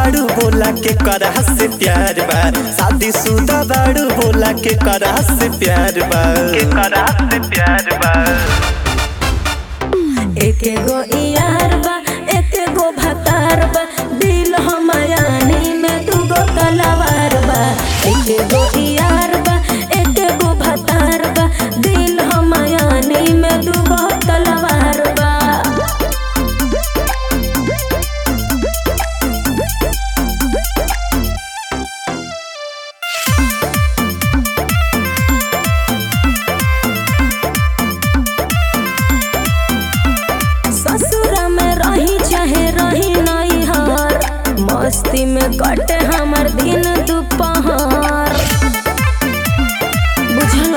बाड़ू बोला के करा से प्यार बा शादी शुदा बाड़ू बोला के करा से प्यार बा के करा से प्यार बा एके गो यार बा एके गो भतार बा दिल हमायानी में दूगो तलवार बा एके गो यार बा एके गो भतार बा दिल हमायानी में दूगो तलवार बा ससुरा में रही चाहे रही नहीं हार मस्ती में कटे हमर दिन दोपहर बुझल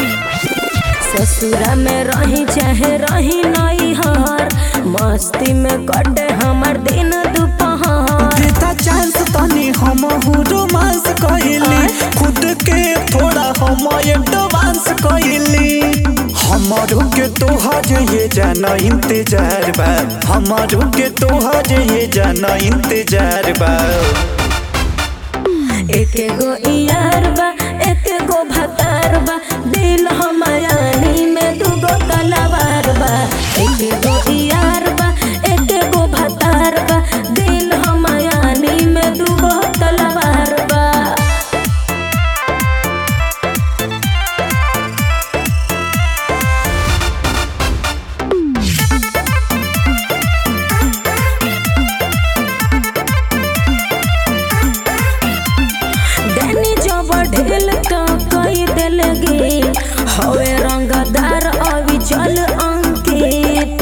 ससुरा में रही चाहे रही नहीं हार मस्ती में कटे हमर दिन दोपहर देता चांस तनी हम रोमांस कइली खुद के थोड़ा हम एडवांस कइली हमारो के तोहर ये जाना इंतजार बा हमारो के तोहर ये जाना इंतजार बा एके गो यार बा एके गो भतार बा दिल हमायानी में दूगो तलवार बा एके गो यार बा एके गो भतार बा दिल हमायानी में दूगो तलवार बा डैनी जब ढेल तो कई दिल गे हवे रंगदार अभी चल अंकित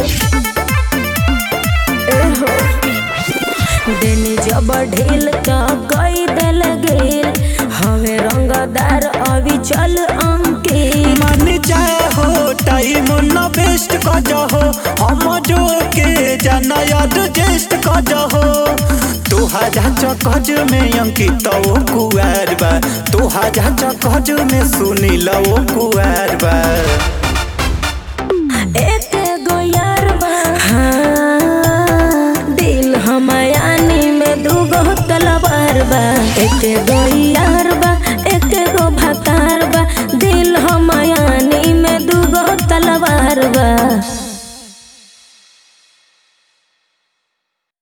एहो डैनी जब ढेल तो कई दिल गे हवे रंगदार अभी चल अंकित मान जाए हो टाइम न वेस्ट कर जाओ हम जो के जाना याद जेस्ट कर जाओ तुहारा चकज में अंकित ओ कुआर बा तुहारा चकज में सुनील ओ कुआर बा एक गो यार बा हाँ, दिल हमायानी में दूगो तलवार बा एक गो यार